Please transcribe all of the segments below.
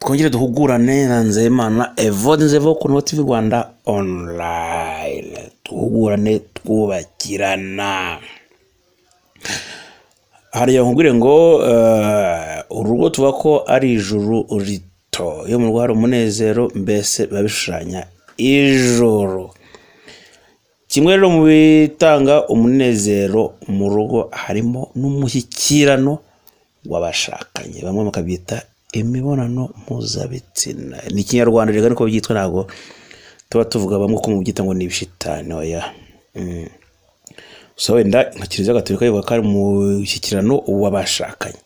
twongere duhugurane na nzeyimana evode nzevo ku noti tv rwanda online duhugurane twubakirana hariya nkubwire ngo eh, urugo tuvuga ko ari ijuru rito iyo mu rugo hari umunezero mbese biba bishushanya ijoro kimwe rero mu bitanga umunezero mu rugo harimo n'umushyikirano w'abashakanye bamwe bakabyita imibonano mpuzabitsina ni ikinyarwanda reka niko byitwa ntabwo tuba tuvuga bamwe ko mu byita ngo ni ibishitani oya Mm. so wenda nka kiliziya gatolika ivuga ko ari umushyikirano w'abashakanye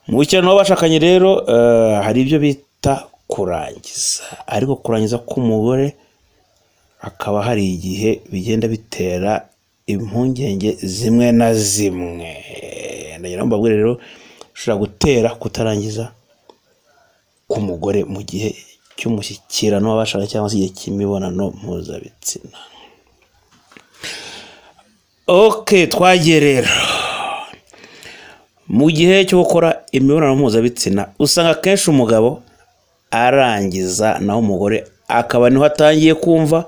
mu mushyikirano w'abashakanye rero eh, hari ibyo bita kurangiza ariko kurangiza k'umugore hakaba hari igihe bigenda bitera impungenge zimwe na zimwe ndagira ngo mbabwire rero ushobora gutera kutarangiza k'umugore mu gihe cy'umushyikirano w'abashakanye cyangwa se igihe cy'imibonano mpuzabitsina ok twagiye rero mu gihe cyo gukora imibonano mpuzabitsina usanga akenshi umugabo arangiza naho umugore akaba niho atangiye kumva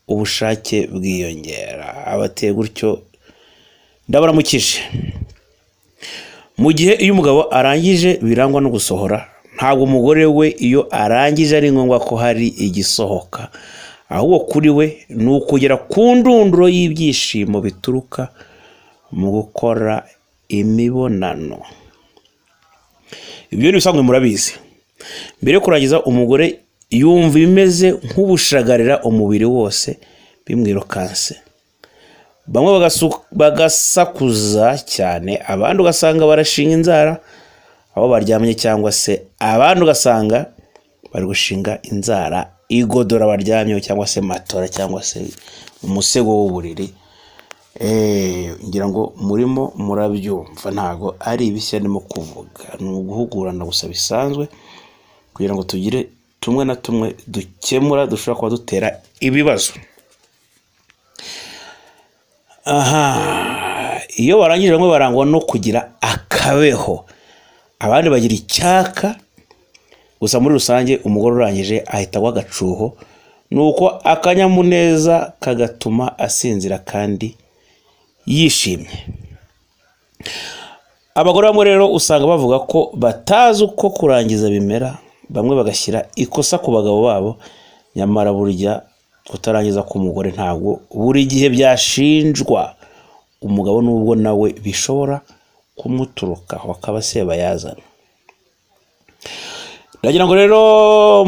ubushake bwiyongera aba ateye gutyo ndabaramukije mu gihe iyo umugabo arangije birangwa no gusohora ntabwo umugore we iyo arangije ari ngombwa ko hari igisohoka ahubwo kuri we ni ukugera ku ndunduro y'ibyishimo bituruka mu gukora imibonano ibyo ni ibisanzwe murabizi mbere yo kurangiza umugore yumva ibimeze nk'ubushagarira umubiri wose bimwirukanse bamwe bagasu- bagasakuza cyane abandi ugasanga barashinga inzara aho baryamye cyangwa se abandi ugasanga bari gushinga inzara igodora baryamyeho cyangwa se matora cyangwa se umusego w'uburiri Eh, ngira ngo murimo murabyumva ntabwo ari ibishya ndimo kuvuga ni uguhugurana gusa bisanzwe kugira ngo tugire tumwe na tumwe dukemura dushobora kuba dutera ibibazo aha iyo barangije bamwe barangwa no kugira akabeho abandi bagira icyaka gusa muri rusange umugore urangije ahita agwa agacuho ni uko akanyamuneza kagatuma asinzira kandi yishimye abagore bamwe rero usanga bavuga ko batazi uko kurangiza bimera bamwe bagashyira ikosa ku bagabo babo nyamara burya kutarangiza k'umugore ntabwo buri gihe byashinjwa umugabo nubwo nawe bishobora kumuturukaho akaba sebayazana ndagira ngo rero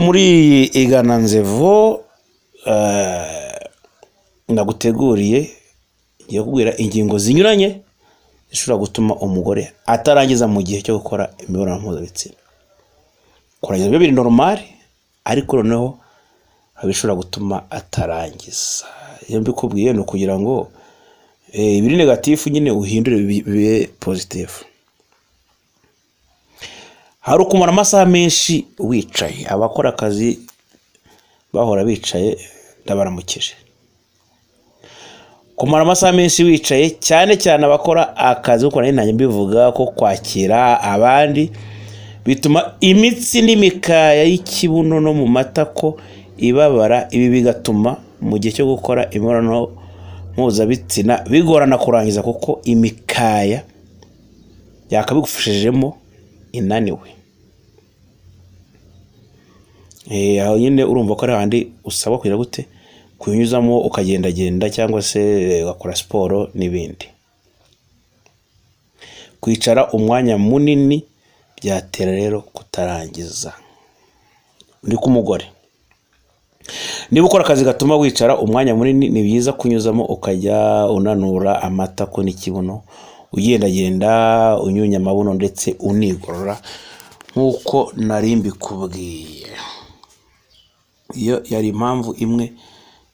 muri igananzevo eh, naguteguriye ngiye kubwira ingingo zinyuranye zishobora gutuma umugore atarangiza mu gihe cyo gukora imibonano mpuzabitsina kurangiza biba biri normal ariko noneho hari ibishobora gutuma atarangiza iyo mbikubwiye ni ukugira ngo eh, ibiri negatifu nyine uhindure bibe- bibe pozitifu hari ukumara amasaha menshi wicaye abakora akazi bahora bicaye ndabaramukije kumara amasaha menshi wicaye cyane cyane abakora akazi kuko nari ntajya mbivuga ko kwakira abandi bituma imitsi n'imikaya y'ikibuno no mu matako ibabara ibi bigatuma mu gihe cyo gukora imibonano mpuzabitsina bigorana kurangiza kuko imikaya yakabigufashijemo inaniwe Eh, aho nyine urumva ko ari handi usabwa kugira gute kunyuzamo ukagendagenda cyangwa se eh, ugakora siporo n'ibindi kwicara umwanya munini byatera rero kutarangiza ni k'umugore niba ukora akazi gatuma wicara umwanya munini ni byiza kunyuzamo ukajya unanura amatako n'ikibuno ugendagenda unyunya amabuno ndetse unigorora nk'uko nari mbikubwiye iyo yari impamvu imwe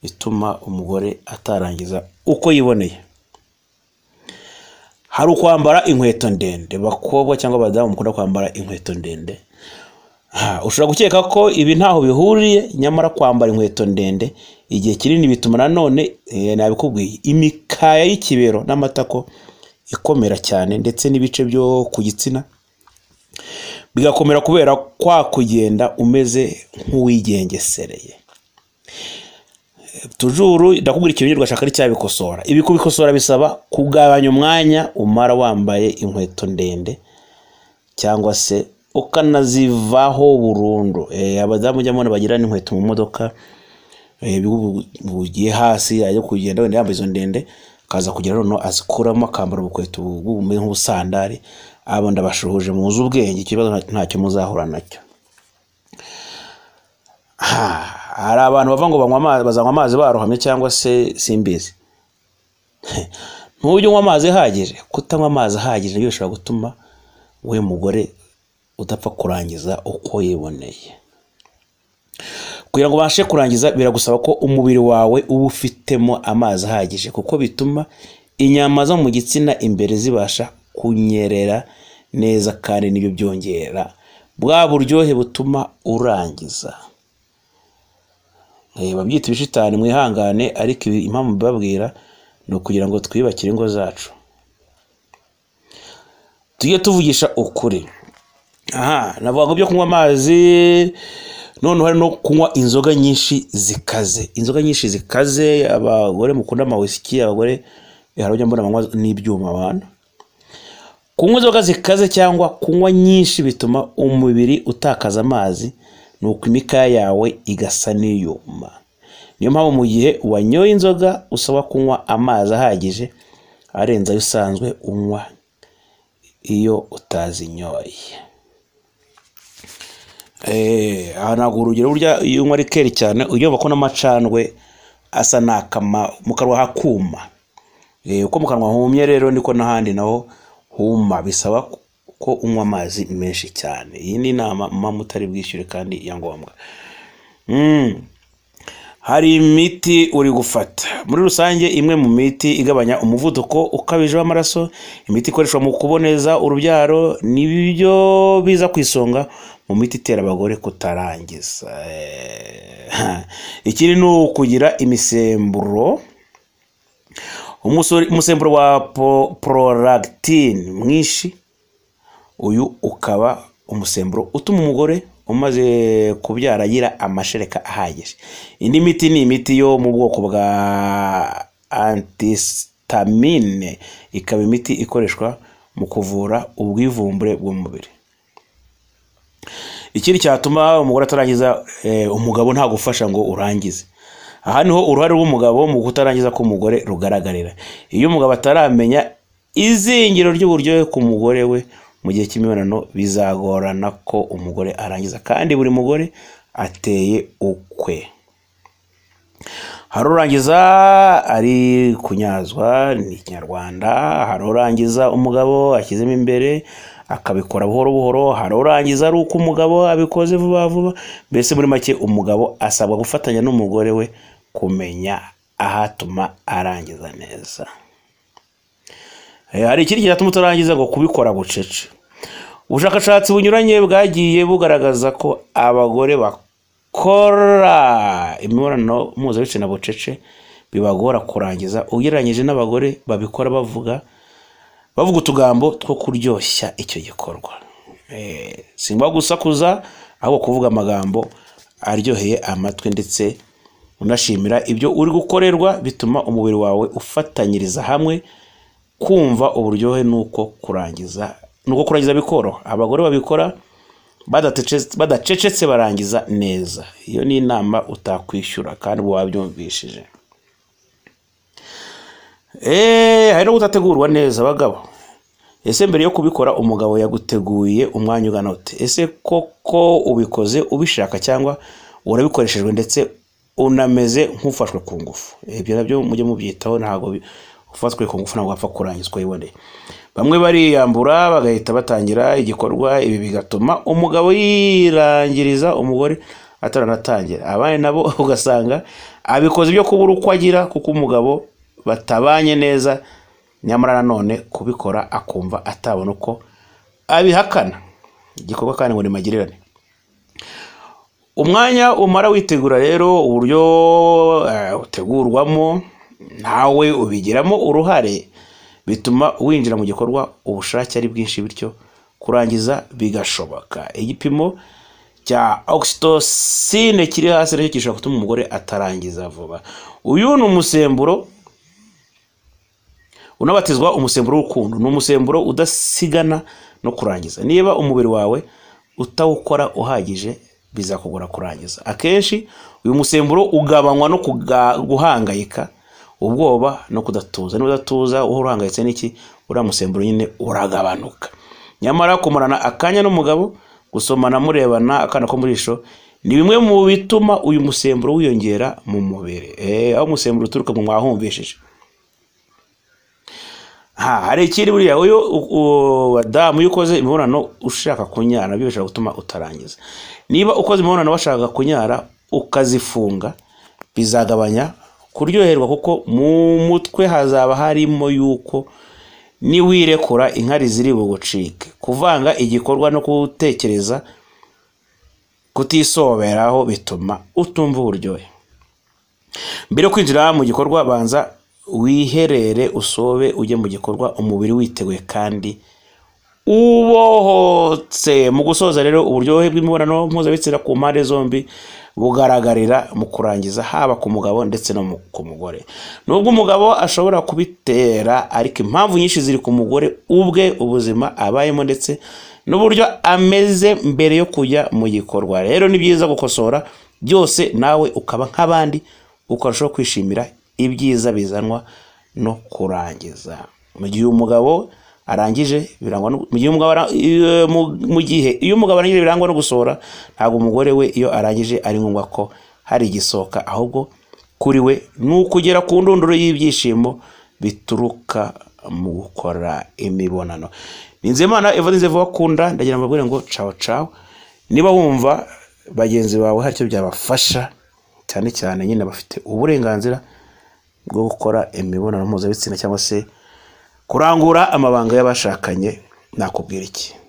ituma umugore atarangiza uko yiboneye hari ukwambara inkweto ndende bakobwa cyangwa abadamu mukunda kwambara inkweto ndende Ha, ushobora gukeka ko ibi ntaho bihuriye nyamara kwambara inkweto ndende igihe kinini bituma nanone eh, nabikubwiye imikaya y'ikibero n'amatako ikomera cyane ndetse n'ibice byo ku gitsina bigakomera kubera kwa kugenda umeze nk'uwigengesereye tujuru ndakubwira ikintu nyirwa ashaka ari cyabikosora ibi kubikosora bisaba kugabanya umwanya umara wambaye inkweto ndende cyangwa se ukanazivaho burundu Eh, abadamu ujya mubona bagira n'inkweto mu modoka eh, bigu- bugiye hasi ajya kugenda wenda yambaye izo ndende akaza kugera noneho azikuramo akambara ubukweto bumeze nk'ubusandari abo ndabashuhuje muzi ubwenge ikibazo nta- ntacyo muzahura nacyo Ha, hari abantu bava ngo banywa amazi bazanywa amazi barohamye cyangwa se simbizi ntujye unywa amazi ahagije kutanywa amazi ahagije nibyo bishobora gutuma we mugore udapfa kurangiza uko yiboneye kugira ngo ubashe kurangiza biragusaba ko umubiri wawe uba ufitemo amazi ahagije kuko bituma inyama zo mu gitsina imbere zibasha kunyerera neza kandi nibyo byongera bwa buryohe butuma urangiza Eh, babyita ibishitani mwihangane ariko ibi- impamvu mbibabwira ni ukugira ngo twiyubakire ingo zacu tujye tuvugisha ukuri aha navuga ngo ibyo kunywa amazi noneho hari no kunywa inzoga nyinshi zikaze inzoga nyinshi zikaze abagore mukunda amawisiki abagore eh, hari ujya mbona banywa n'ibyuma abantu kunywa inzoga zikaze cyangwa kunywa nyinshi bituma umubiri utakaza amazi nuko imikaya yawe igasa n'iyuma niyo mpamvu mu gihe wanyoye inzoga usaba kunywa amazi ahagije arenze ayo usanzwe unywa iyo utazinyoye Eh, aha ntabwo urugero burya iyo unywa ari keri cyane urumva ko n'amacandwe asa n'akama mu kanwa hakuma Eh, uko mu kanwa humye rero niko n'ahandi naho huma bisaba ko unywa amazi menshi cyane iyi ni inama mama mutari bwishyure kandi ya ngombwa Mm. hari imiti uri gufata muri rusange imwe mu miti igabanya umuvuduko ukabije w'amaraso imiti ikoreshwa mu kuboneza urubyaro nibyo biza ku isonga mu miti itera abagore kutarangiza Eh, ikindi ni ukugira imisemburo umusore- umusemburo wa po- prolactin mwinshi uyu ukaba umusemburo utuma umugore umaze kubyara agira amashereka ahagije indi miti ni imiti yo mu bwoko bwa antistamine ikaba imiti ikoreshwa mu kuvura ubwivumbure bw'umubiri ikindi cyatuma umugore atarangiza eh, umugabo nta gufasha ngo urangize aha niho uruhare rw'umugabo mu kutarangiza k'umugore rugaragarira iyo umugabo ataramenya izingiro ry'uburyohe ku mugore we mu gihe cy'imibonano bizagorana ko umugore arangiza kandi buri mugore ateye ukwe hari urangiza ari kunyazwa ni ikinyarwanda hari urangiza umugabo ashyizemo imbere akabikora buhoro buhoro hari urangiza ari uko umugabo abikoze vuba vuba mbese muri make umugabo asabwa gufatanya n'umugore we kumenya ahatuma arangiza neza Eh, hari ikindi cyatuma utarangiza ngo kubikora bucece ubushakashatsi bunyuranye bwagiye bugaragaza ko abagore bakora imibonano mpuzabitsina bucece bibagora kurangiza ugereranyije n'abagore babikora bavuga bavuga utugambo two kuryoshya icyo gikorwa Eh, singwa gusakuza ahubwo kuvuga amagambo aryoheye amatwi ndetse unashimira ibyo uri gukorerwa bituma umubiri wawe ufatanyiriza hamwe kumva uburyohe nuko kurangiza nuko kurangiza bikoroha abagore babikora badatece- badacecetse barangiza neza iyo ni inama utakwishyura kandi uba wabyumvishije eee hari no kutategurwa neza abagabo ese mbere yo kubikora umugabo yaguteguye umwanya ugana ute ese koko ubikoze ubishaka cyangwa urabikoreshejwe ndetse unameze nk'ufashwe ku ngufu ibyo nabyo mujye mubyitaho ntabwo bi- ufatwe ku ngufu ntabwo wapfa kurangiza uko yiboneye bamwe bariyambura bagahita batangira igikorwa ibi bigatuma umugabo yirangiriza umugore ataranatangira abandi nabo ugasanga abikoze ibyo kubura uko agira kuko umugabo batabanye neza nyamara nanone kubikora akumva atabona uko abihakana igikorwa kandi ngo ni magirirane umwanya umara witegura rero uburyo eh, utegurwamo nawe ubigiramo uruhare bituma winjira mu gikorwa ubushake ari bwinshi bityo kurangiza bigashoboka igipimo cya oxytocin kiri hasi nacyo gishobora gutuma umugore atarangiza vuba uyu ni umusemburo unabatizwa umusemburo w'urukundo ni umusemburo udasigana no kurangiza niba umubiri wawe utawukora uhagije bizakugora kurangiza akenshi uyu musemburo ugabanywa no kuga- guhangayika ubwoba no kudatuza niba udatuza uhora uhangayitse n'iki uriya musemburo nyine uragabanuka nyamara kumarana akanya n'umugabo gusomana murebana akana ko mu jisho ni bimwe mu bituma uyu musemburo wiyongera mu mubiri Eh, aho umusemburo uturuka mu mwahumvishije ha hari ikindi buriya uyu u- u- wadamu iyo ukoze imibonano ushaka kunyara nabyo bishobora gutuma utarangiza niba ukoze imibonano washaka kunyara ukazifunga bizagabanya kuryoherwa kuko mu mutwe hazaba harimo yuko niwirekura inkari ziri bugucike kuvanga igikorwa no gutekereza kutisoberaho bituma utumva uburyohe mbere yo kwinjira mu gikorwa banza wiherere usobe ujye mu gikorwa umubiri witeguye kandi ubohotse mu gusoza rero uburyohe bw'imibonano mpuzabitsina ku mpande zombi bugaragarira mu kurangiza haba ku mugabo ndetse no mu- ku mugore nubwo umugabo ashobora kubitera ariko impamvu nyinshi ziri ku mugore ubwe ubuzima abayemo ndetse n'uburyo ameze mbere yo kujya mu gikorwa rero ni byiza gukosora byose nawe ukaba nk'abandi ukarushaho kwishimira ibyiza bizanwa no kurangiza mu gihe umugabo arangije birangwa no- mu gihe umugabo ara- iyo- mu- mu gihe iyo umugabo arangije birangwa no gusohora ntabwo umugore we iyo arangije ari ngombwa ko hari igisohoka ahubwo kuri we ni ukugera ku ndunduro y'ibyishimo bituruka mu gukora imibonano ni nzemana evanze vakunda ndagira ngo mbabwire ngo cawo cawo niba wumva bagenzi bawe hari icyo byabafasha cyane cyane nyine bafite uburenganzira bwo gukora imibonano mpuzabitsina cyangwa se kurangura amabanga y'abashakanye nakubwira iki